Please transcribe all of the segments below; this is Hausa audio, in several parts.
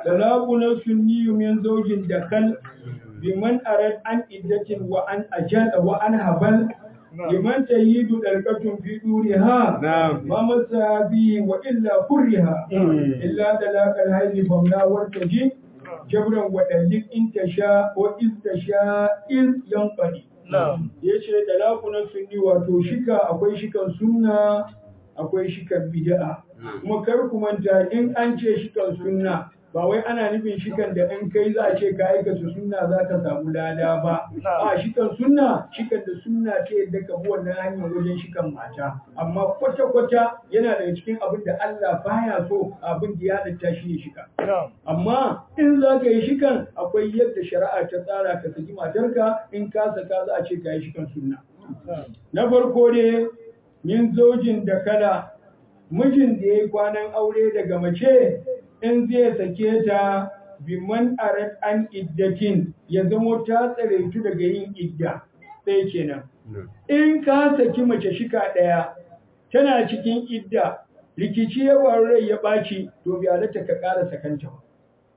talaquna sunni min zawjin dakal biman arad an iddatin wa an ajal wa an habal liman tayidu dalqatun fi duriha نعم ما مسا به والا كرها الا دلاك الهيل فمنا ورتجي جبرا ودلك ان تشاء واذ تشاء اذ ينقضي نعم yace dalaku na sunni wato shika akwai shikan sunna akwai shikan bid'a kuma kar ku manta in an ce shikan sunna ba wai ana nufin shikan da in kai za a ce ka aikata sunna za ka samu lada ba a shikan sunna shikan da sunna ce yadda ka bi wannan hanyar wajen shikan mata amma kwata-kwata yana daga cikin abin da Allah baya so abin da ya halitta shi ne shika نعم amma in za ka yi shikan akwai yadda shari'a ta tsara ka saki matarka in ka saka za a ce ka yi shikan sunna na farko ne min zojin da kala mijin da ya yi kwanan aure daga mace in zai sake ta biman arat an iddatin ya zamo ta tsaraitu daga yin idda ɗaya kenan in ka saki mace shika ɗaya tana cikin idda rikici ya faru rai ya ɓaci to bi halatta ka ƙara sakanta ba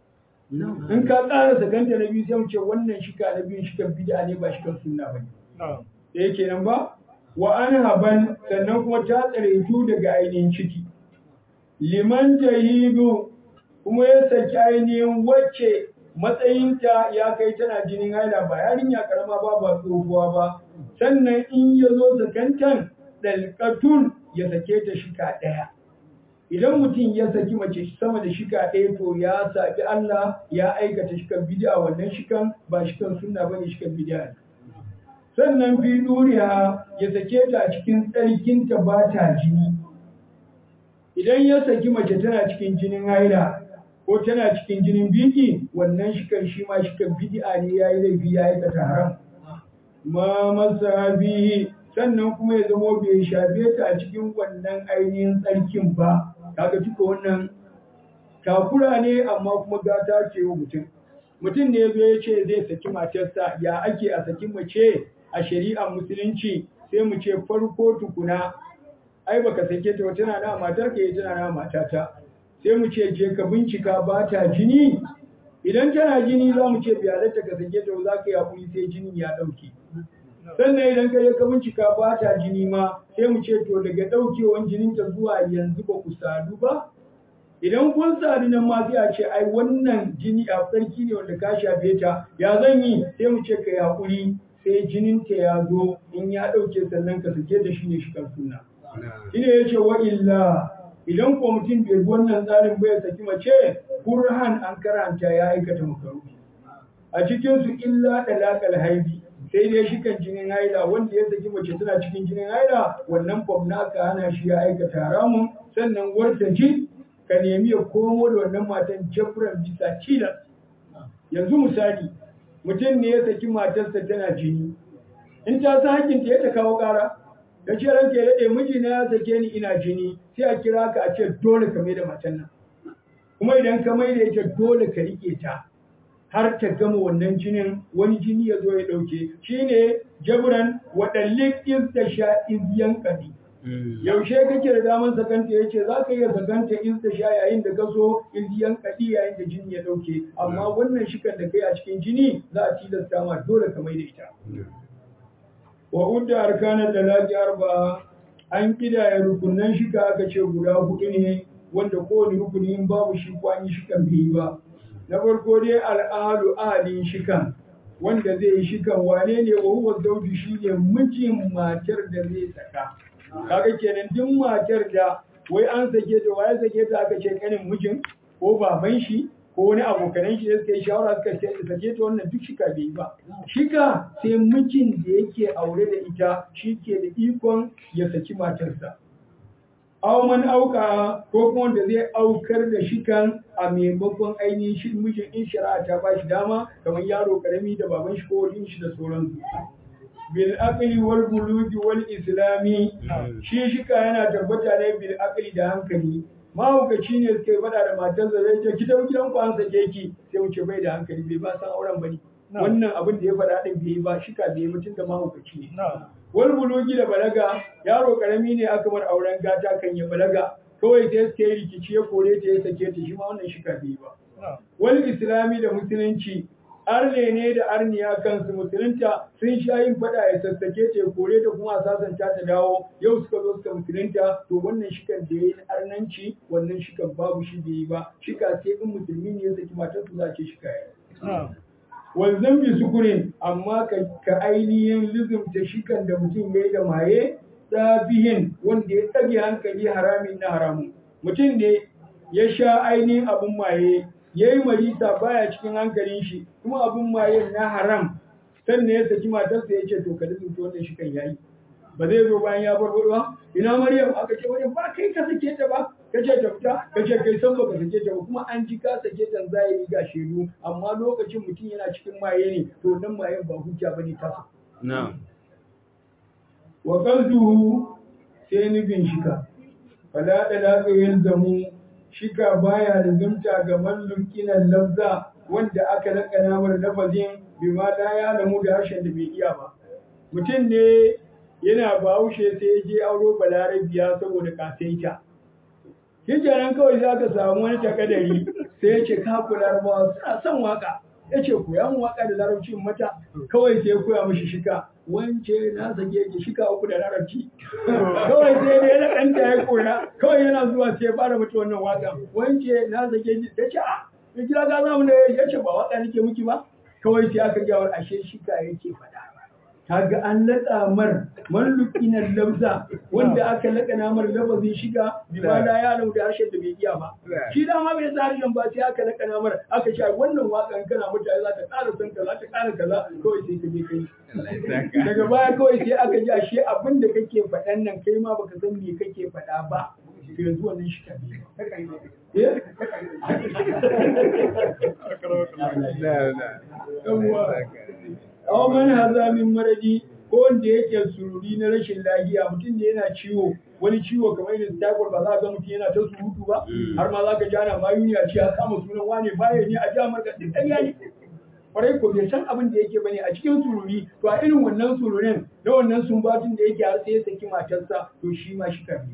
in ka ƙara sakanta na biyu sai mu ce wannan shika na biyu shikan bid'a ne ba shikan sunna ba ne نعم da yake nan ba wa an haban sannan kuma ta tsaraitu daga ainihin ciki liman jahidu kuma ya saki ainihin wacce matsayinta ya kai tana jinin haila ba yarinya karama ba ba tsohuwa ba sannan in ya zo sakantan dalkatun ya sake ta shika ɗaya idan mutum ya saki mace sama da shika ɗaya to ya saɓi Allah ya aikata shikan bid'a wannan shikan ba shikan sunna bane shikan bid'a ne sannan fi duriya ya sake ta a cikin tsarkinta ba ta jini idan ya saki mace tana cikin jinin haila ko tana cikin jinin biki wannan shikan shi ma shikan bid'a ne yayi laifi ya aikata haram ma masabihi sannan kuma ya zamo bai shafe ta a cikin wannan ainihin tsarkin ba kaga duka wannan takura ne amma kuma gata ce wa mutum mutum ne zai ce zai saki matarsa ya ake a saki mace a shari'ar musulunci sai mu ce farko tukuna ai baka sake ta ba, tana na matar ka tana na matata sai mu ce je ka bincika ba ta jini idan tana jini za mu ce biyalarta ka sake ta ba, za ka yi hakuri sai jinin ya ɗauke sannan idan ka je ka bincika ba ta jini ma sai mu ce to daga ɗaukewan jininta zuwa yanzu ba ku sadu ba idan kun sadu nan ma sai a ce ai wannan jini a sarki ne wanda ka shafe ta ya zan yi sai mu ce ka yi hakuri sai jininta ya zo in ya ɗauke sannan ka sake ta shine shi kan suna shine yace wa illa idan ko mutum bai bi wannan tsarin ba ya saki mace kurhan an karanta ya aikata makaruhi a cikin su illa dalakal haidi sai dai shi kan jinin haila wanda ya saki mace tana cikin jinin haila wannan kwamna ka hana shi ya aikata haramun sannan warta ji ka nemi ya komo da wannan matan jabran bisa cilas yanzu misali mutum ne ya saki matarsa tana jini in ta sa hakinta ya ta kawo ƙara da ce ranke ya daɗe mijina ya sake ni ina jini sai a kira ka a ce dole ka mai da matan nan kuma idan ka mai da ita dole ka riƙe ta har ta gama wannan jinin wani jini ya zo ya ɗauke shine jabran waɗallik iz ta sha iz yankadi yaushe kake da daman sakanta ya ce za ka iya sakanta iz ta sha yayin da ka so iz yankadi yayin da jini ya ɗauke amma wannan shikan da kai a cikin jini za a tilasta ma dole ka mai da ita wa udda arkanan talaqi arba an kidaya rukunan shika aka ce guda hudu ne wanda kowane rukuni in babu shi ko an yi shikan bai ba na farko dai al'adu ahalin shikan wanda zai yi shikan wane ne wa huwa zauji shine mijin matar da zai saka kaga kenan duk matar da wai an sake ta waye sake ta aka ce kanin mijin ko baban shi ko wani abokanan shi da suka yi shawara suka ce sake ta wannan duk shika bai ba shika sai mijin da yake aure da ita shi ke da ikon ya saki matarsa aw man auka ko kuma wanda zai aukar da shikan a maimakon ainihin shi mijin in shari'a ta ba shi dama kamar yaro karami da baban shi ko wani shi da sauransu bil aqli wal bulugi wal islami shi shika yana tabbata ne bil aqli da hankali mahaukaci ne suka yi faɗa da matarsa zai ce ki tafi gidan ku an sake ki sai mu ce bai da hankali bai ba san auren bane wannan abin da ya faɗa din bai yi ba shika bai yi mutum da mahaukaci ne wal bulugi da balaga yaro karami ne aka bar auren gata kan ya balaga kawai sai suka yi rikici ya kore ta ya sake ta shi ma wannan shika bai yi ba wal islami da musulunci arne ne da arniya kansu musulunta sun sha yin fada ya sassake ta kore ta kuma a sasanta ta dawo yau suka zo suka musulunta to wannan shikan da ya yi arnanci wannan shikan babu shi da yi ba shika sai in musulmi ne ya saki matar su za ce shika ya wanzan bi sukurin amma ka ainihin lizumta shikan da mutum ya yi da maye tsafihin wanda ya tsage hankali haramin na haramun mutum ne ya sha ainihin abin maye ya yi marisa baya cikin hankalin shi kuma abin maye na haram sannan ya saki matarsa ya ce to ka lizumta wannan shikan yayi ba zai zo bayan ya bar ba ina maryam aka ce maryam ba kai ka sake ta ba ka ce ta fita ka ce kai san baka sake ta ba kuma an ji ka sake ta zahiri ga shedu amma lokacin mutum yana cikin maye ne to nan mayen ba hujja bane ta sa na'am wa qalduhu sai nufin shika fala da daga yalzamu shika baya da zumta ga mallukinan lafza wanda aka lakana mar lafazin bima la ya lamu da harshen da bai iya ba mutum ne yana bahaushe sai ya je auro balarabiya saboda kasaita shi kenan kawai za ka samu wani takadari sai ya ce ka kula ba suna son waka ya ce koya mu waka da larabci mata kawai sai ya koya mishi shika wance na sake ki shika uku da larabci kawai sai dai na ɗanta ya kora kawai yana zuwa sai ya fara mata wannan waka wance na sake ki ta ce a ya kira ga zamu ne ya ce ba waka nake miki ba kawai sai aka gyawar ashe shika yake faɗa kaga an laƙa mar mallukinan lafza wanda aka laƙana mar lafazin shiga bima da ya lau da harshen da bai iya ba shi da ma bai sa harshen ba sai aka laƙana mar aka ce wannan waƙan kana mutane za ta ƙara son kaza ta ƙara kaza kawai sai ka je kai daga baya kawai sai aka ji ashe abin da kake faɗan nan kai ma baka san me kake faɗa ba to yanzu wannan shi ka ne aw man haza min maradi ko wanda yake sururi na rashin lafiya mutum ne yana ciwo wani ciwo kamar irin typhoid ba za ga mutum yana ta surutu ba har ma za ka ji ana mayuni a ce a kama sunan wane baya ne a ji amurka duk ƙarya ne kwarai ko bai san abin da yake bane a cikin sururi to a irin wannan sururin na wannan sumbatun da yake har sai ya saki matarsa to shi ma shi kan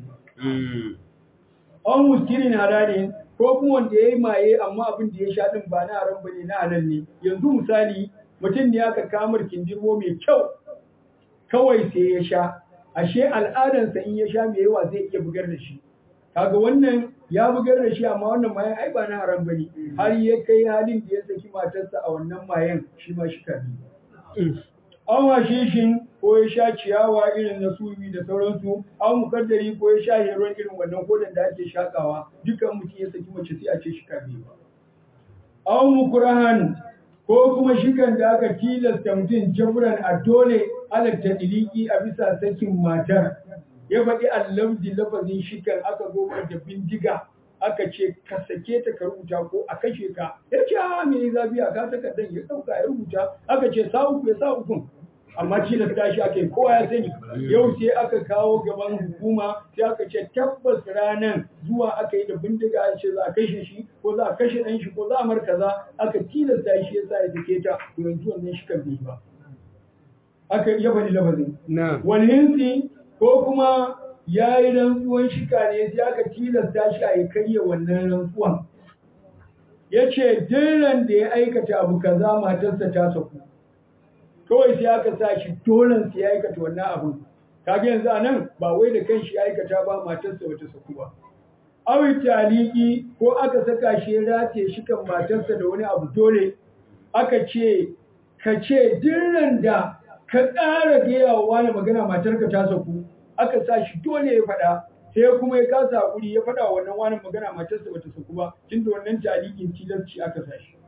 an muskirin halalin ko kuma wanda ya yi maye amma abin da ya sha din ba na haram bane na halal ne yanzu misali mutum ne aka kamar kindirmo mai kyau kawai sai ya sha ashe al'adansa in ya sha mai yawa zai iya bugar da shi kaga wannan ya bugar da shi amma wannan mayan ai ba na haram bane har ya kai halin da ya saki matarsa a wannan mayan shi ma shi kabi an washe shin ko ya sha ciyawa irin na suwi da sauransu an mukaddari ko ya sha heron irin wannan kodan da ake shakawa dukan mutum ya saki mace sai a ce shi kabi ba an mukurahan ko kuma shikan da aka tilasta mutum jabran a dole halatta diliki a bisa sakin matar ya faɗi allabdi lafazin shikan aka zo da bindiga aka ce ka sake ta ka rubuta ko a kashe ka ya ce a me zafi a ka takardar ya ɗauka ya rubuta aka ce sa uku ya sa ukun amma tilasta shi aka yi kowa ya sani yau sai aka kawo gaban hukuma sai aka ce tabbas ranan zuwa aka yi da bindiga a ce za a kashe shi ko za a kashe ɗan shi ko za a markaza aka tilasta shi ya sa ya sake ta to yanzu wannan shi kan bai ba aka ya faɗi lafazin wani hinsi ko kuma ya yi rantsuwan shika ne sai aka tilasta shi a yi karya wannan rantsuwan ya ce diran da ya aikata abu kaza matarsa ta saku kawai sai aka sa shi dolen sai ya aikata wannan abin kaga yanzu a nan ba wai da kanshi ya aikata ba matarsa wata saku ba awi taliki ko aka saka shi ya rataye shi kan matarsa da wani abu dole aka ce ka ce dirran da ka ƙara gaya wa wani magana matarka ta saku aka sa shi dole ya faɗa sai kuma ya kasa hakuri ya faɗa wannan wani magana matarsa bata saku ba tunda wannan talikin tilasci aka sa shi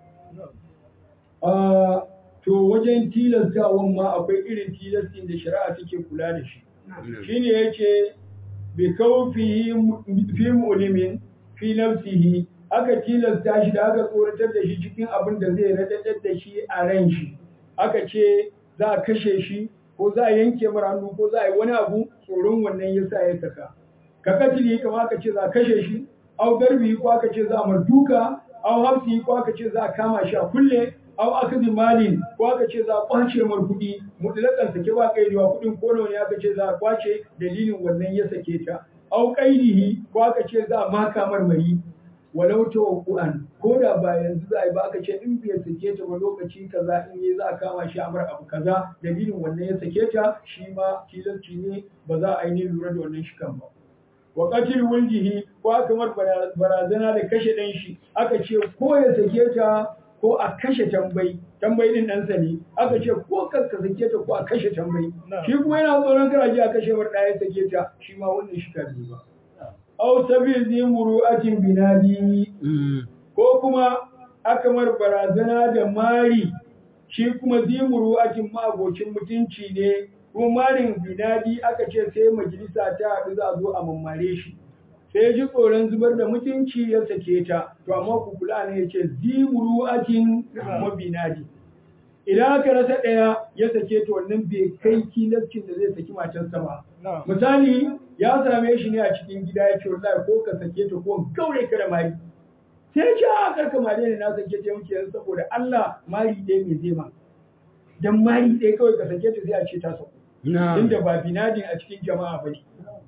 to wajen tilastawan ma akwai irin tilastin da shari'a take kula da shi shine yace bi kawfihi fi mu'limin fi nafsihi aka tilasta shi da aka tsoratar da shi cikin abin da zai radadar da shi a ran shi aka ce za a kashe shi ko za a yanke mara hannu ko za a yi wani abu tsoron wannan yasa ya saka ka katili kama aka ce za a kashe shi au garbi ko aka ce za a marduka au hafsi ko aka ce za a kama shi a kulle au akadi malin ko aka ce za a kwace mar kuɗi mutlakan sake ba kaidiwa kuɗin ko nawa ne aka ce za a kwace dalilin wannan ya sake ta au qaidihi ko aka ce za a maka marmari walau tawakkuan ko da ba yanzu za a yi ba aka ce in bai sake ta ba lokaci kaza in yi za a kama shi a bar abu kaza dalilin wannan ya sake ta shi ma tilasci ne ba za a yi lura da wannan shikan ba wa qatil wuljihi ko aka mar barazana da kashe dan shi aka ce ko ya sake ta ko a kashe tambayi tambayi din ɗansa ne aka ce ko ka sake ta ko a kashe tambayi shi kuma yana tsoron kar a kashe mar ɗaya sake ta shi ma wannan shi kan ba aw sabil zi muru'atin binadi ko kuma aka mar barazana da mari shi kuma zi muru'atin ma abocin mutunci ne kuma marin binadi aka ce sai majalisa ta haɗu za a zo a mammare shi sai ya ji tsoron zubar da mutunci ya sake ta to amma ku kula ne ya ce zimuru'atin kuma binadi idan aka rasa ɗaya ya sake ta wannan bai kai kilascin da zai saki matarsa ba misali ya same shi ne a cikin gida ya ce wallahi ko ka sake ta ko gaure ka da mari sai ya ce a karka mari ne na sake ta yanke yanzu saboda Allah mari ɗaya mai zai ma dan mari ɗaya kawai ka sake ta sai a ce ta sauko inda ba binadin a cikin jama'a ba ne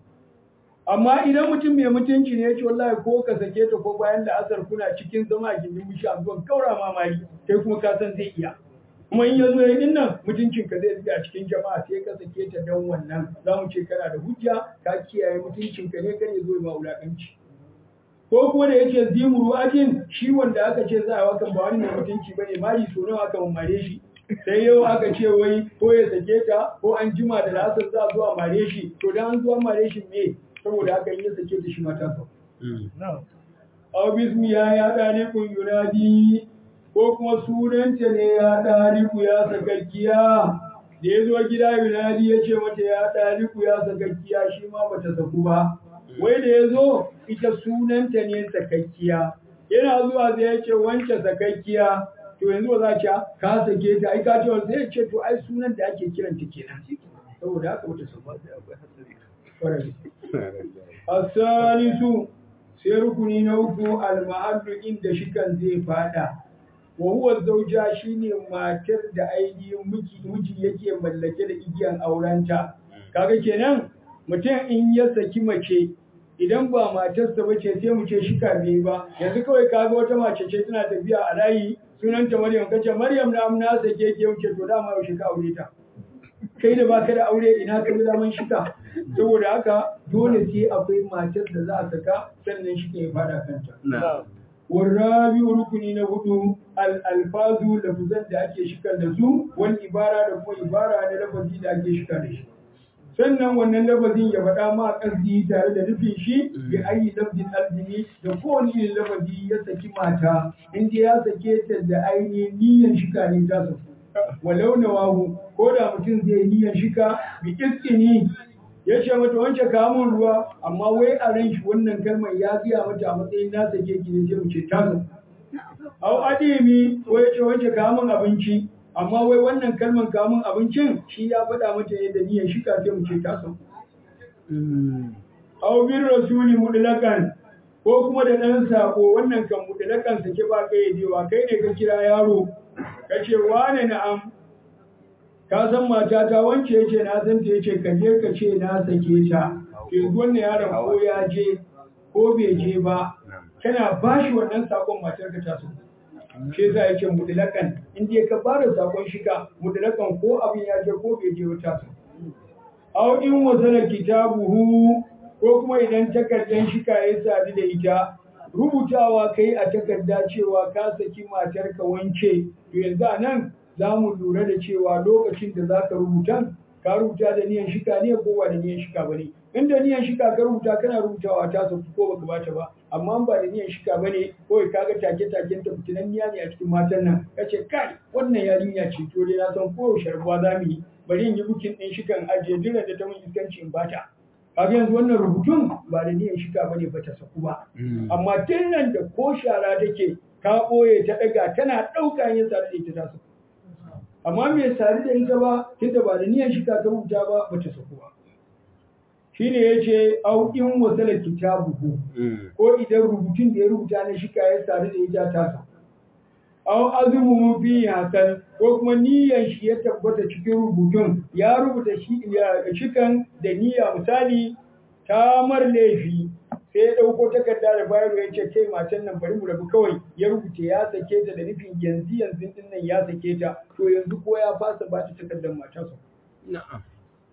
amma idan mutum mai mutunci ne ya ce wallahi ko ka sake ta ko bayan da asar kuna cikin zama a gindin bishi a zuwan kaura mamari kai kuma ka san zai iya kuma in ya zo ya din nan mutuncin ka zai a cikin jama'a sai ka sake ta don wannan za mu ce kana da hujja ka kiyaye mutuncin ka ne kar ya zo ya ma wulakanci ko kuma da yake zimuru ajin shi wanda aka ce za a wakan ba wani mai mutunci bane mari so nawa aka mare shi sai yau aka ce wai ko ya sake ta ko an jima da lasar za a zo a mare shi to dan an zo an mare shi me saboda haka in ya sake ta shi mata sa aw bismi ya ya dani kun yunadi ko kuma sunanta ne ya dani ku ya sakakkiya da ya zo gida yunadi ya ce mata ya dani ku ya sakakkiya shi ma bata saku ba wai da ya zo ita sunanta ne sakakkiya yana zuwa sai ya ce wance sakakkiya to yanzu ba za ta ka sake ta ai ka ce sai ya ce to ai sunan da ake kiranta kenan saboda haka wata sun ba asalisu sai rukuni na uku almahallu inda shikan zai fada wa huwa zauja shine matar da ainihin miji miji yake mallake da igiyan aurenta kaga kenan mutum in ya saki mace idan ba matarsa ba ce sai mu ce shika bai ba yanzu kawai kaga wata mace ce tana tafiya a layi sunanta Maryam kace Maryam na amna sake ke wuce to dama yaushe ka aure ta kai da baka da aure ina ka ga daman shika saboda haka dole sai akwai matar da za a saka sannan shi ke fada kanta warrabi rukuni na hudu al-alfazu lafuzan da ake shikar da su wal ibara da kuma ibara na lafazi da ake shika da shi sannan wannan lafazin ya faɗa ma ƙasdi tare da nufin shi bi ayi lafzin arzini da kowane irin lafazi ya saki mata inda ya sake ta da ainihin niyyar shika ne ta saku walau na wahu ko da mutum zai niyyar shika bi iskini ya ce mata wance kamun ruwa amma wai a ran shi wannan kalmar ya biya mata a matsayin na sake ki ne sai mu ce ta saku au adimi ko ya ce wance kamun abinci amma wai wannan kalman kamun abincin shi ya faɗa mata ne da niyyar shi kafin mu ce ta san. Aw bin rasuli mudlakan ko kuma da ɗan sako wannan kan mudlakan sake ba kai dewa kai ne ka kira yaro ka ce wane na'am ka san mata ta wance yace na san ta yace ka je ka ce na sake ta yanzu wannan yaron ko ya je ko bai je ba kana bashi wannan sakon matar ka ta so shi yasa yake mutlakan in dai ka fara sakon shika mutlakan ko abin ya je ko bai je wata sa aw in wasala kitabuhu ko kuma idan takardan shika ya sadu da ita rubutawa kai a takarda cewa ka saki matar ka wance to yanzu a nan za mu lura da cewa lokacin da za ka rubuta ka rubuta da niyan shika ne ko ba da niyan shika ba ne in da niyan shika ka rubuta kana rubutawa ta sauki ko baka bata ba amma ba da niyan shika ba ne kawai kaga take taken ta fitinan niya ne a cikin matan nan kace kai wannan yarinya ce to dai na san ko sharbuwa za mu yi bari in yi bukin din shikan ajiye dole da ta mun iskanci in bata kaga yanzu wannan rubutun ba da niyan shika bane ba ta saku ba amma tun nan da ko shara take ka boye ta daga tana dauka yin sa da ita ta saku amma me sari da ita ba tunda ba da niyan shika ka rubuta ba ba ta saku ba shine yace au in wasala kitabuhu ko idan rubutun da ya rubuta na shika ya sadu da ita ta saku au azumuhu fi hasan ko kuma niyyar shi ya tabbata cikin rubutun ya rubuta shi ya shikan da niyya misali ta mar laifi sai ya ɗauko takarda da bayarwa ya ce kai matan nan bari mu rabu kawai ya rubuta ya sake ta da nufin yanzu yanzu din nan ya sake ta to yanzu ko ya fasa ba ta takardar matarsa na'am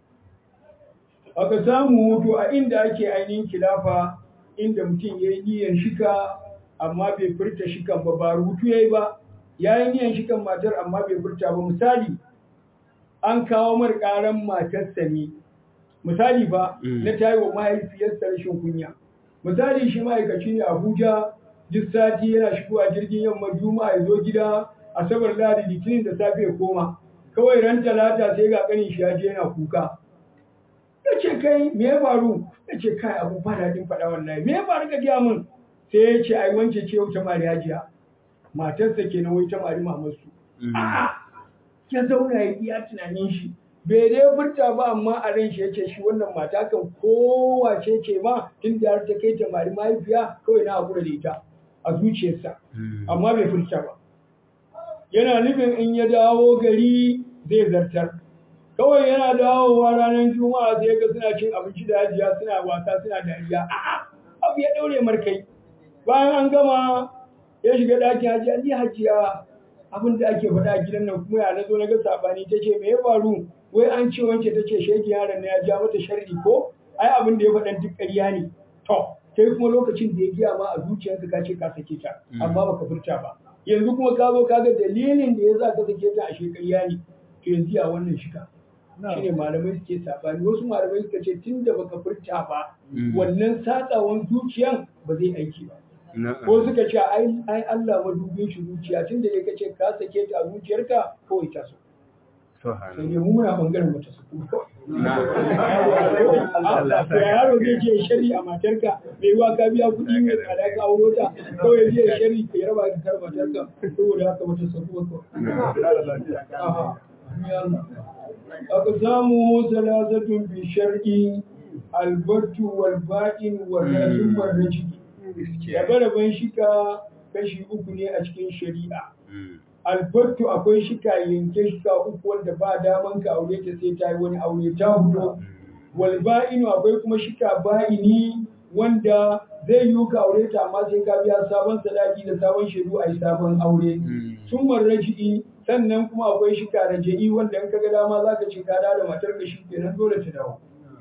aka samu hutu a inda ake ainihin kilafa inda mutum ya yi niyyar shika amma bai furta shikan ba ba rubutu ya yi ba ya yi niyyar shikan matar amma bai furta ba misali an kawo mar ƙaran matarsa ne misali ba Mm. na tayi wa mahaifiyarsa rashin kunya misali shi ma'aikaci ne abuja duk sati yana shigowa jirgin yamma juma'a ya zo gida asabar lahadi litinin da safe ya koma kawai ran talata sai ga kanin shi ya je yana kuka ya ce kai me ya faru ya ce kai abu ba daɗin faɗa wallahi me ya faru ka gaya min sai ya ce ai wance ce ta mari hajiya matarsa kenan wai ta mari mamarsu a'a ya zauna ya iya tunanin shi bai dai furta ba amma a ran shi yace shi wannan mata kan kowace ce ma tun da har ta kai ta mari mahaifiya kawai na hakura da ita a zuciyarsa amma bai furta ba yana nufin in ya dawo gari zai zartar kawai yana dawowa ranar juma'a sai ga suna cin abinci da hajiya suna wasa suna dariya a'a abu ya daure markai bayan an gama ya shiga ɗakin hajiya ni hajiya abin da ake faɗa a gidan nan kuma ya nazo na ga sabani ta ce me ya faru wai an ce wance ta ce shege yaron na ya ja mata sharri ko ai abin da ya faɗa duk ƙarya ne to kai kuma lokacin da ya giya ma a zuciyarka ka ce ka sake ta amma baka furta ba yanzu kuma ka zo ka ga dalilin da ya sa ka sake ta a ƙarya ne to yanzu ya wannan shika shine malamai suke sabani wasu malamai suka ce tunda baka furta ba wannan satsawan zuciyan ba zai aiki ba ko suka ce ai ai Allah madubin shi zuciya tunda ya kace ka sake ta a zuciyarka kawai ta so sai dai mu muna bangaren mata su Allah to yaro zai je shari a matarka mai wa ka biya kuɗi mai tsada ka auro ta kawai zai shari ka raba ka kar matarka saboda haka mata su ko aka samu salasatun bi shar'i albartu wal ba'in wal rajul wal rajuli rabe-raben shika kashi uku ne a cikin shari'a. Albattu akwai shika yanke shika uku wanda ba daman ka aure ta sai ta yi wani aure ta hudo. Walba'inu akwai kuma shika ba'ini wanda zai yi ka aure ta amma sai ka biya sabon sadaki da sabon shaidu a yi sabon aure. Sun raji'i sannan kuma akwai shika raja'i wanda in ka ga dama za ka ce ka da matar ka shi kenan dole ta dawo.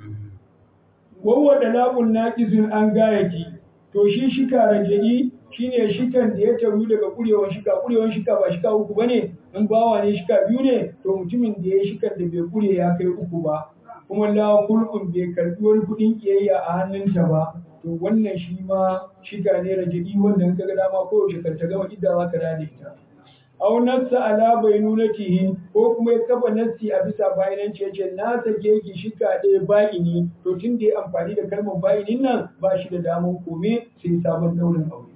Wawwa da labun naƙizun an gayaki to shi shika raja'i shine shikan da ya taru daga kurewan shika kurewan shika ba shika uku bane in bawa ne shika biyu ne to mutumin da ya shikan da bai kure ya kai uku ba kuma la kulkun bai karbi wani kudin kiyayya a hannunta ba to wannan shi ma shika ne raja'i wanda in kaga dama ko yaushe kan ta gama idda za ka dade ita aw nassa ala bainunatihi ko kuma ya kafa nassi a bisa bayananci yace na sake ki shika ɗaya ba'ini to tun da ya amfani da kalmar ba'inin nan ba shi da daman kome sai sabon daurin aure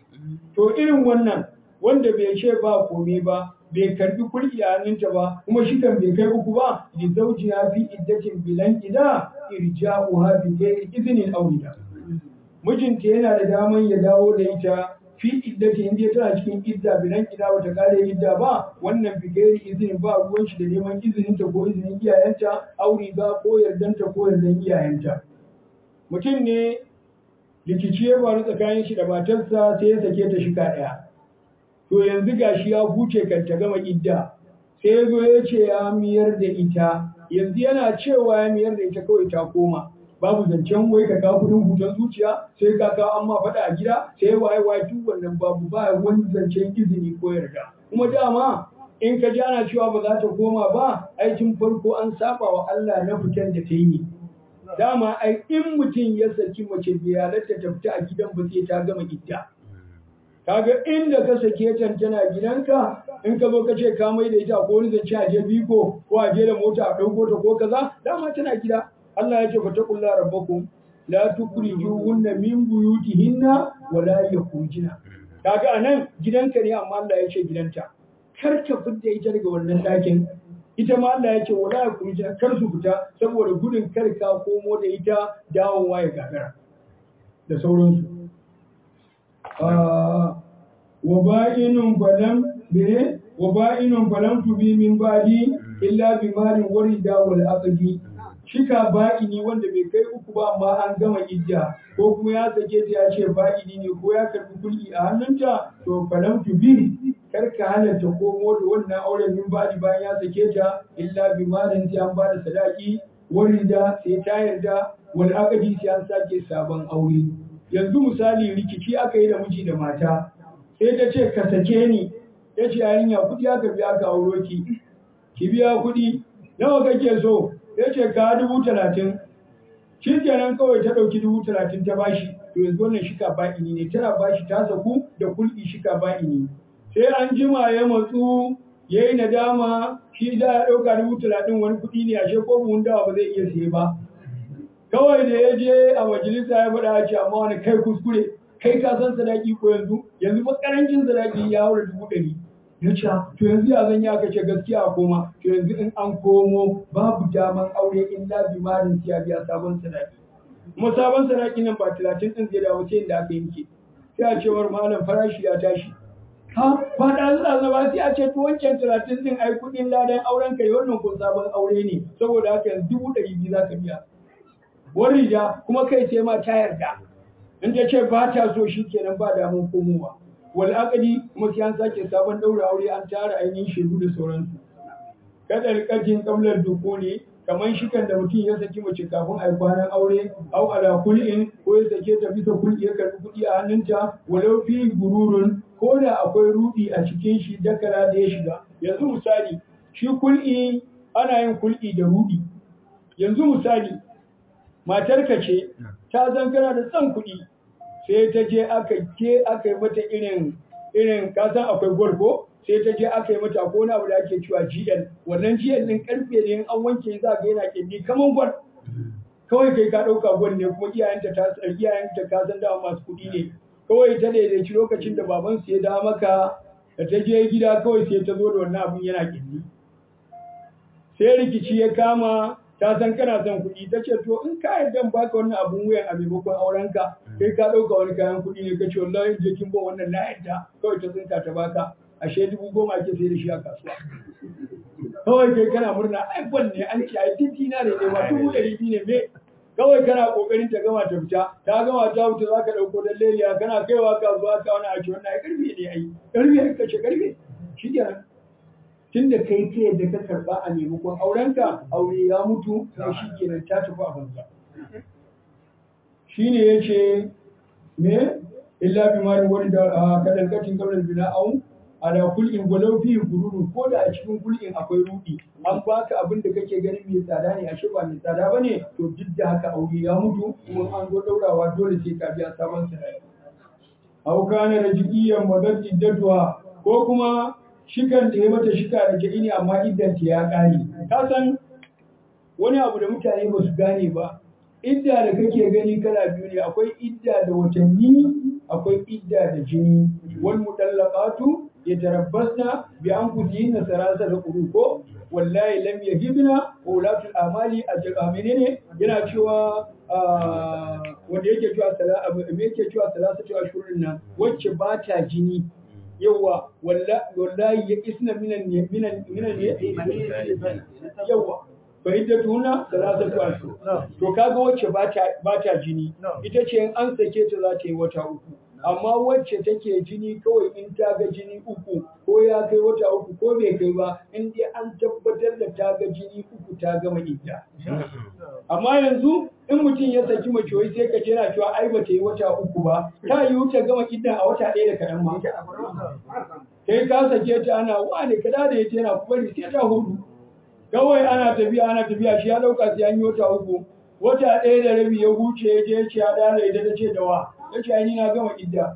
to irin wannan wanda bai ce ba kome ba bai karbi kulki a hannunta ba kuma shikan bai kai uku ba li zawjiha fi iddatin bilan ida irja'uha bi ghairi iznin aurida mijinta yana da daman ya dawo da ita fi iddati inda tana cikin idda bilan ida bata kare idda ba wannan bi gairi izinin ba ruwan shi da neman izinin ta ko izinin iyayenta aure ba ko yardanta ko yardan iyayenta mutum ne rikici ya faru tsakanin shi da matarsa sai ya sake ta shika ɗaya to yanzu gashi ya huce kan ta gama idda sai ya zo ya ce ya miyar da ita yanzu yana cewa ya miyar da ita kawai ta koma babu zancen wai ka kawo kudin hutar zuciya sai ka kawo amma faɗa a gida sai waye waye duk wannan babu ba wani zancen izini ko yarda kuma dama in ka ji ana cewa ba za ta koma ba aikin farko an saba wa Allah na fitan da ta yi dama ai in mutum ya saki mace bai halatta ta fita a gidan ba sai ta gama idda kaga inda ka sake ta tana gidanka in ka zo ka ce ka mai da ita ko wani zance a je biko ko a je da mota a ɗauko ta ko kaza dama tana gida Allah ya ce fa taqulla rabbakum la tukhrijuhunna min buyutihinna wa la yakhrujuna kaga anan gidanka ne amma Allah ya ce gidanta kar ka fidda ita daga wannan ɗakin ita ma Allah ya ce wa la yakhrujuna kar su fita saboda gudun kar ka komo da ita dawowa ya gagara da sauransu wa ba'inun falam bire wa ba'inun falam tubi min ba'di illa bi malin warida wal aqdi shika ba'ini wanda bai kai uku ba amma an gama idda ko kuma ya sake ta ya ce ba'ini ne ko ya karbi kulki a hannunta to falam tu bi kar ka halarta komo da wannan auren min ba'di bayan ya sake ta illa bi malin sai an bada sadaki warida sai ta yarda wani akadi sai an sake sabon aure yanzu misali rikici aka yi da miji da mata sai ta ce ka sake ni ya ce yarinya kuɗi aka biya ka auro ki ki biya kuɗi nawa kake so ya ce ka dubu talatin shi kenan kawai ta ɗauki dubu talatin ta bashi to yanzu wannan shika ba'ini ne tana bashi ta saku da kulki shika ba'ini sai an jima ya matsu ya yi nadama shi da ya ɗauka dubu talatin wani kuɗi ne ashe ko buhun dawa ba zai iya siye ba kawai da ya je a majalisa ya faɗa ce amma wani kai kuskure kai ka san sadaki ko yanzu yanzu ba karancin sadaki ya haura dubu ɗari ya ce to yanzu ya zan yi aka ce gaskiya a koma to yanzu in an komo babu daman aure illa bimarin siya biya sabon sadaki kuma sabon sadaki nan ba talatin ɗin zai dawo sai da aka yanke sai a cewar malam farashi ya tashi ha ba da Allah ba sai a ce to wancan talatin ɗin ai kuɗin ladan auren kai wannan ko sabon aure ne saboda haka yanzu dubu ɗari biyu za ka biya wani ja kuma kai sai ma ta yarda in ta ce ba ta so shi kenan ba damun komowa wal aqdi kuma sai an sake sabon daura aure an tara ainihin shaidu da sauransu kada rikatin kamlar dukuli kamar shikan da mutum ya saki mace kafin a yi kwanan aure au ala kul'in ko ya sake ta bisa kul'i ya karbi kuɗi a hannunta walau fi gururun ko da akwai rudi a cikin shi dakara da ya shiga yanzu misali shi kul'i ana yin kul'i da rudi yanzu misali matarka ce ta zan kana da son kuɗi sai ta je aka ke aka yi mata irin irin kasan akwai gwal ko sai ta je aka yi mata ko na abu da ake cewa GL wannan GL din karfe ne in an wanke za ga yana kindi kaman gwal kawai kai ka ɗauka gwal ne kuma iyayenta ta iyayenta ka san dawa masu kuɗi ne kawai ta daidaici lokacin da baban su ya da maka da ta je gida kawai sai ta zo da wannan abun yana kindi sai rikici ya kama ta san kana son kuɗi ta ce to in ka yarda baka wannan abun wuyan a maimakon aurenka kai ka ɗauka wani kayan kuɗi ne ka ce wallahi je kin ba wannan na yarda kawai ta tsinka ta baka ashe dubu goma ake sai da shi a kasuwa kawai kai kana murna ai ne an ce ai titi na ne ma dubu ɗari biyu ne me kawai kana kokarin ta gama ta fita ta gama ta fita za ka ɗauko dan leliya kana kaiwa kasuwa ka wani a ce wannan ai karfe ne ai karfe ai kace karfe shi kenan tun da kai ta yadda ka karba a maimakon aurenka aure ya mutu sai shi kenan ta tafi a banza shine yace me illa bi mali wani da kadan katin kablan bina au ala kul'in walau fi gururu ko da a cikin kul'in akwai rudi an baka abin da kake ganin mai tsada ne ashe ba mai tsada bane to duk da haka aure ya mutu kuma an zo daurawa dole sai ka biya sabon sadaki au kana rajiyan madad iddatuha ko kuma shikan da ya mata shika da ke ne amma iddanta ya ƙare ka san wani abu da mutane ba su gane ba idda da kake gani kala biyu ne akwai idda da watanni akwai idda da jini wal mutallaqatu yatarabbasna bi anfusihinna sarasa da ko wallahi lam yahibna wa ulatul amali ajra menene yana cewa wanda yake cewa sala me yake cewa salasatu ashhurin nan wacce ba ta jini yawa wallahi ya isna minan minan minan yawa fa idda tuna salasatu ashhur to kaga wacce bata bata jini ita ce in an sake ta za ta yi wata uku amma wacce take jini kawai in ta ga jini uku ko ya kai wata uku ko bai kai ba in dai an tabbatar da ta ga jini uku ta gama idda amma yanzu in mutum ya saki mace wai sai ka ce yana cewa ai ba ta yi wata uku ba ta yi wuce gama iddan a wata ɗaya da kaɗan ma kai ka sake ta ana wani kada da yace yana kuma sai ta hudu kawai ana tafiya ana tafiya shi ya dauka sai an yi wata uku wata ɗaya da rabi ya huce ya je ya ce ya dala ita ta ce da wa ya ce ni na gama idda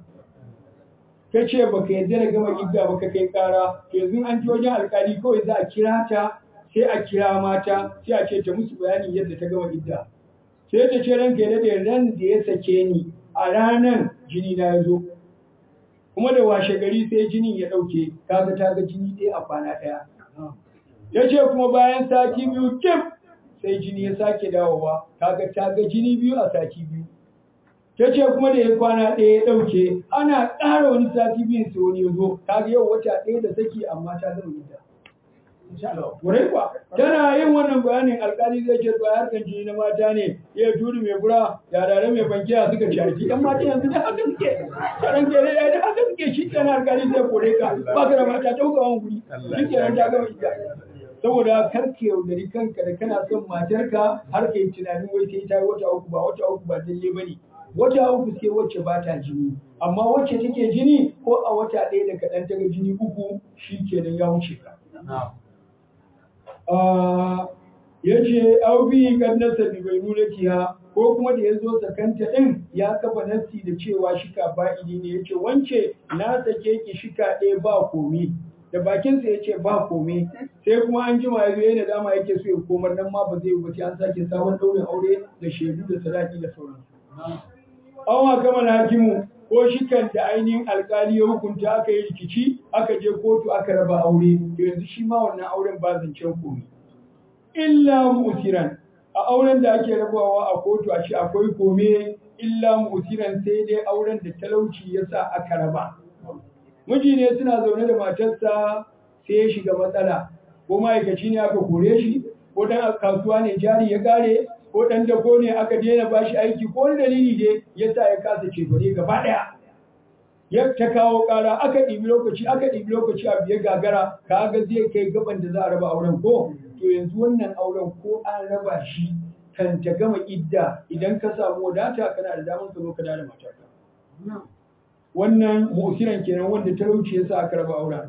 ta ce baka yadda da gama idda baka kai kara to yanzu an ji wajen alkali kawai za a kira ta sai a kira mata sai a ce ta musu bayanin yadda ta gama idda sai ta ce ranka ya daɗe ran da ya sake ni a ranan jini na ya zo kuma da washe gari sai jinin ya ɗauke kaga ta ga jini ɗaya a kwana ɗaya ya ce kuma bayan sati biyu kim sai jini ya sake dawowa kaga ta ga jini biyu a sati biyu ta ce kuma da ya kwana ɗaya ya ɗauke ana ƙara wani sati biyun sai wani ya zo kaga yau wata ɗaya da saki amma ta gama gida Wurai kuwa, tana yin wannan bayanin alkali zai ce to harkan jini na mata ne, ya turi mai bura, yarare mai bankiya suka shaki, ɗan mata yanzu da haka suke, tsaron ke da da haka suke shi kenan alkali zai kore ka, ba ka da mata ta wani guri, shi kenan ta gama ita. Saboda kar ka yaudari kanka da kana son matarka har ka yi tunanin wai sai ta yi wata uku ba wata uku ba dalle ba ne. Wata uku sai wacce ba ta jini, amma wacce take jini ko a wata ɗaya da kaɗan ta ga jini uku shi kenan ya wuce ka. ya ce aubi kan nasa bi bai nuna tiya ko kuma da ya zo sakanta ɗin ya kafa nassi da cewa shika ba'idi ne ya ce wance na sake ki shika ɗaya ba komi da bakinsa ya ce ba komi sai kuma an jima ya zo yana dama yake so ya komar nan ma ba zai ba sai an sake sabon ɗaurin aure da shaidu da sadaki da sauransu. Awa kama hakimu ko shikan da ainihin alkali ya hukunta aka yi rikici aka je kotu aka raba aure to yanzu shi ma wannan auren ba zancen komi illa musiran a auren da ake rabawa a kotu a shi akwai kome illa musiran sai dai auren da talauci ya sa aka raba miji ne suna zaune da matarsa sai ya shiga matsala ko ma'aikaci ne aka kore shi ko dan kasuwa ne jari ya kare ko dan dako ne aka daina bashi aiki ko wani dalili dai ya sa ya kasa cefane gaba daya ya ta kawo kara aka ɗibi lokaci aka ɗibi lokaci a biye gagara kaga zai kai gaban da za a raba auren ko to yanzu wannan auren ko an raba shi kan ta gama idda idan ka samu wadata kana da damar ka zo ka da matarka wannan musiran kenan wanda talauci yasa aka raba auren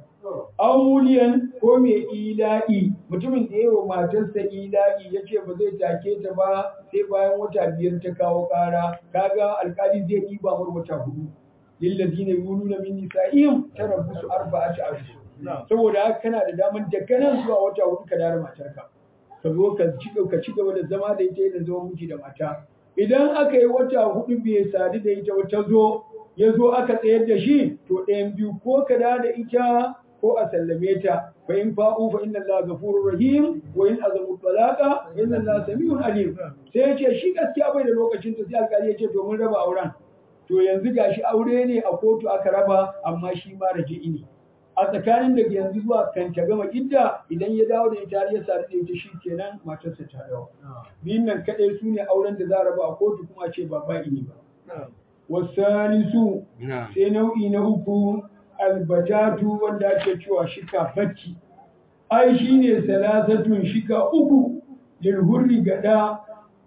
auliyan ko mai ila'i mutumin da yawa matarsa ila'i ya ce ba zai take ta ba sai bayan wata biyar ta kawo kara kaga alkali zai yi ba mar wata hudu lillazina yuluna min nisa'ihim tarabbusu arba'ati ashhur saboda haka kana da daman daga nan zuwa wata hudu ka dare matarka ka zo ka ci ka ci gaba da zama da ita da zama miji da mata idan aka yi wata hudu bai sadu da ita wata zo ya zo aka tsayar da shi to ɗayan biyu ko ka da da ita ko a sallame ta fa in fa'u fa inna Allah ghafurur rahim wa in azamu talaqa fa inna Allah samiun alim sai ya ce shi gaskiya bai da lokacin ta sai alƙali ya ce to mun raba auren to yanzu gashi aure ne a kotu aka raba amma shi ma raji'i ne a tsakanin daga yanzu zuwa kan ta gama idda idan ya dawo da ita ya sadu da ita kenan matarsa ta dawo biyun nan kadai su ne auren da za a raba a kotu kuma ce ba ba'i ne ba wasanisu sai nau'i na uku albajatu wanda ake cewa shika bacci ai shine salasatun shika uku lil hurri gada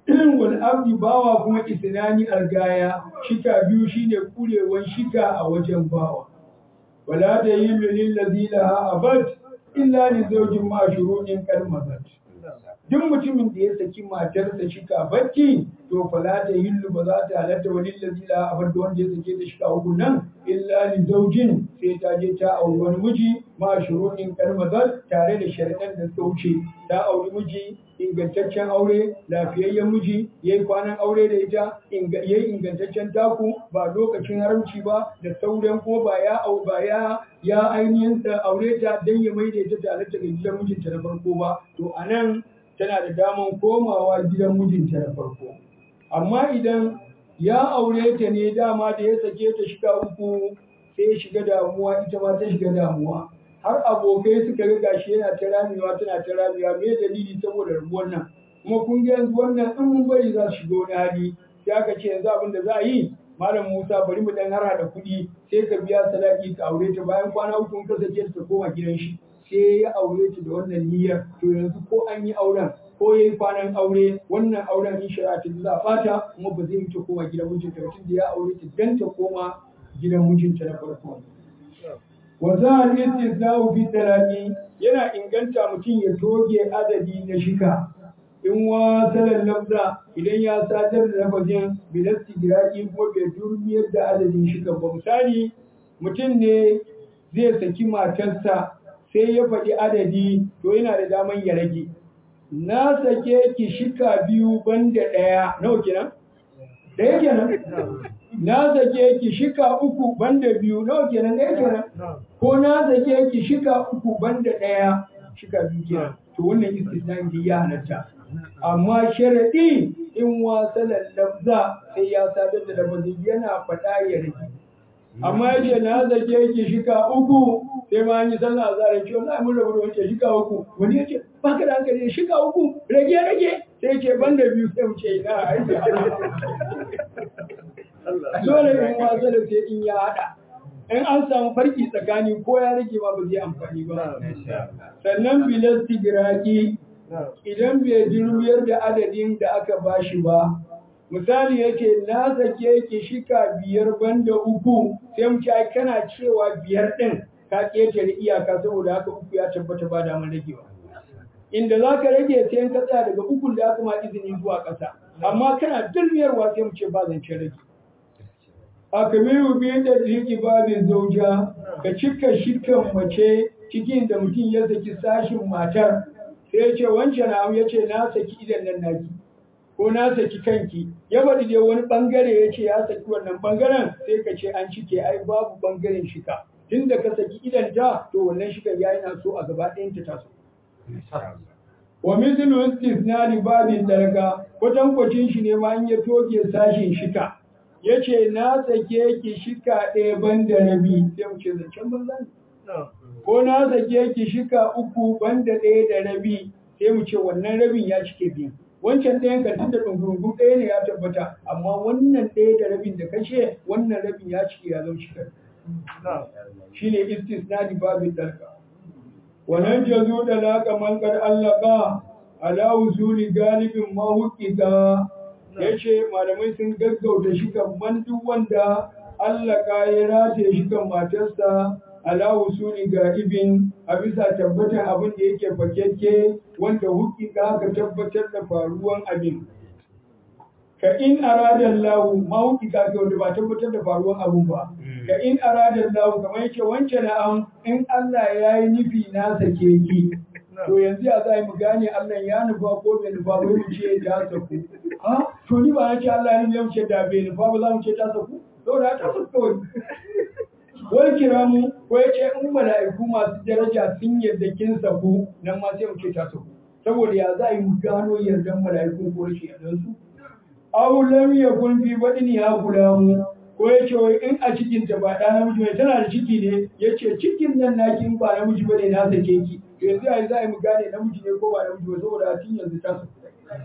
wal abdi bawa kuma isnani algaya shika biyu shine kurewan shika a wajen bawa wala da yi lil ladhi laha abad illa li zawjin ma shuruɗin kalmazat duk mutumin da ya saki matarsa shika bacci to fala ta hillu ba za ta halatta wani lazila a bar wanda ya sake ta shika uku nan illa li zaujin sai ta je ta auri wani miji ma shuruɗin kalmazar tare da sharidan da suka wuce ta auri miji ingantaccen aure lafiyayyen miji ya yi kwanan aure da ita ya yi ingantaccen taku ba lokacin haramci ba da sauran ko ba ya au ba ya ya ainihin aure ta dan ya maida ita tare da gidan mijinta na farko ba to anan tana da daman komawa gidan mijinta na farko amma idan ya aure ta ne dama da ya sake ta shiga uku sai ya shiga damuwa ita ma ta shiga damuwa har abokai suka ga gashi yana ta ramewa tana ta ramewa me dalili saboda rabuwar nan kuma kun ga yanzu wannan in mun bari za su shiga wani hali sai aka ce yanzu abin da za a yi malam Musa bari mu dan hara da kuɗi sai ka biya sadaki ka aure ta bayan kwana uku in ka sake ta koma gidan shi sai ya aure ta da wannan niyyar to yanzu ko an yi auren ko yayi kwanan aure wannan auren in shari'a ta za a bata kuma ba zai ta koma gidan mijinta ba tunda ya aure ta dan ta koma gidan mijinta na farko wa za a istisna'u fi talaqi yana inganta mutum ya toge adadi na shika in wasalan lafza idan ya sadar da lafazin bilasti giraki kuma bai durmiyar da adadin shika ba misali mutum ne zai saki matarsa sai ya faɗi adadi to yana da daman ya rage na sake ki shika biyu banda ɗaya nawa kenan ɗaya kenan na sake ki shika uku banda biyu nawa kenan ɗaya kenan ko na sake ki shika uku banda ɗaya shika biyu kenan to wannan istisnan ya halatta amma sharaɗi in wasalan lafza sai ya sadar da lafazin yana faɗa ya rage amma ya ce na zake ki shika uku sai ma an yi sallah azhar ya ce wallahi mun rabu da wancan shika uku wani ya ce baka da hankali shika uku rage rage sai ce ban da biyu sai mu ce ina aiki dole in wasa da sai in ya hada in an samu farki tsakani ko ya rage ma ba zai amfani ba sannan bilasti giraki idan bai jirmiyar da adadin da aka bashi ba misali yake na sake ki shika biyar banda uku sai mu ce ai kana cewa biyar din ka ketare iyaka saboda haka uku ya tabbata ba da mun ragewa inda za ka rage sai ka tsaya daga ukun da aka ma izini zuwa ƙasa amma kana dulmiyarwa sai mu ce ba zance rage a kamiru biyu da riki babin zauja ka cika shikan mace cikin da mutum ya saki sashin matar sai ya ce wancan na ya ce na saki idan nan naki ko na saki kanki ya faɗi dai wani ɓangare ya ce ya saki wannan ɓangaren sai ka ce an cike ai babu ɓangaren shika tun da ka saki idan ta to wannan shika ya yana so a gaba ɗayan ta taso wa mithlu istisnari babin darga kwatankwacin shi ne ma in ya toke sashin shika ya ce na sake ki shika ɗaya ban da rabi sai mu ce zancen banza ne ko na sake ki shika uku ban da ɗaya da rabi sai mu ce wannan rabin ya cike biyu wancan ɗayan ka tunda ɗungurungun ɗaya ne ya tabbata amma wannan ɗaya da rabin da kashe wannan rabin ya cike ya zama shika shine istisnadi babin darga wannan jazu da laƙa mankar allaka ala usuli galibin mahuƙiƙa ya ce malamai sun gaggauta shi kan duk wanda allaka ya rataye shi kan matarsa ala usuli ga ibin a bisa tabbatar abin da yake fakekke wanda huƙiƙa ka tabbatar da faruwan abin ka in arada Allah ma huƙiƙa ka wanda ba tabbatar da faruwan abin ba ka in arada Allah kamar yake wancan na'am in Allah ya yi nufi na sake ki to yanzu ya za mu gane Allah ya nufa ko bai nufa ba mu ce ta saku ha to ni ba na ce Allah ya nufa mu ce da bai nufa ba za mu ce ta saku to da ta saku kawai wai kira mu ko ya ce in mala'iku masu daraja sun yarda kin saku nan ma sai mu ce ta saku saboda ya za mu gano yardan mala'iku ko rashin yardan su aw lam yakun fi badini ha gulamu ko ya ce wai in a cikin ta ba ɗa namiji mai tana da ciki ne ya ce cikin nan naki in ba namiji ba ne na sake ki yanzu a za a mu gane namiji ne ko ba namiji ba saboda tun yanzu ta su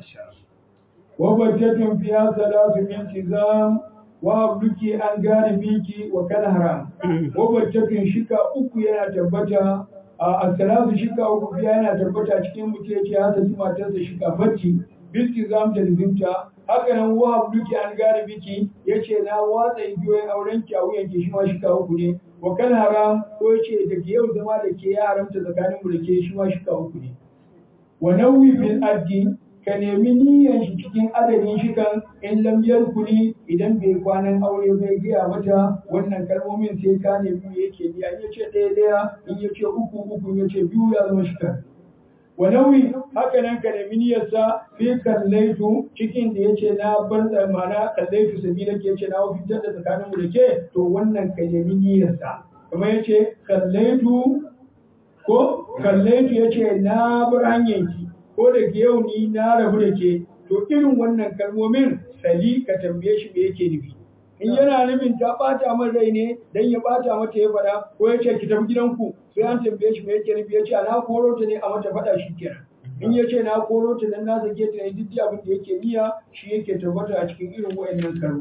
wa battatun fiya salatu min tizam wa abduki an gane biki wa kan haram wa battatun shika uku yana tabbata a salatu shika uku fiya yana tabbata cikin mutum yake ya saki matarsa shika bacci biltizam da lizinta haka nan wahab duki an gane biki yace na watsa igiyoyin auren ki a wuyan ki shi ma shi kawo ku ne wa kan haram ko yace da ke yau zama da ke ya haramta tsakanin mu da ke shi ma shi kawo ku ne wa nawi bil addi ka nemi niyyar shi cikin adadin shi kan in lam yarkuli idan bai kwanan aure bai gaya mata wannan kalmomin sai ka nemi me yake biya in yace ɗaya ɗaya in yace uku uku in yace biyu ya zama shi kan walawi haka nan ka nemi niyyarsa fi kallaitu cikin da yace na bar da mana kallaitu sabila ke yace na fitar da tsakanin mu da ke to wannan ka nemi niyyarsa kamar yace kallaitu ko kallaitu yace na bar hanyar ki ko da ke yau ni na rabu da ke to irin wannan kalmomin sali ka tambaye shi me yake nufi in yana nufin ta bata min rai ne dan ya bata mata ya fada ko ya ce ki tafi gidanku sai an tambaye shi me yake nufi ya ce na koro ta ne a mata fada shi kenan in ya ce na koro ta dan na sake ta ne duk abin da yake niyya shi yake tabbata a cikin irin wayannan kalmomi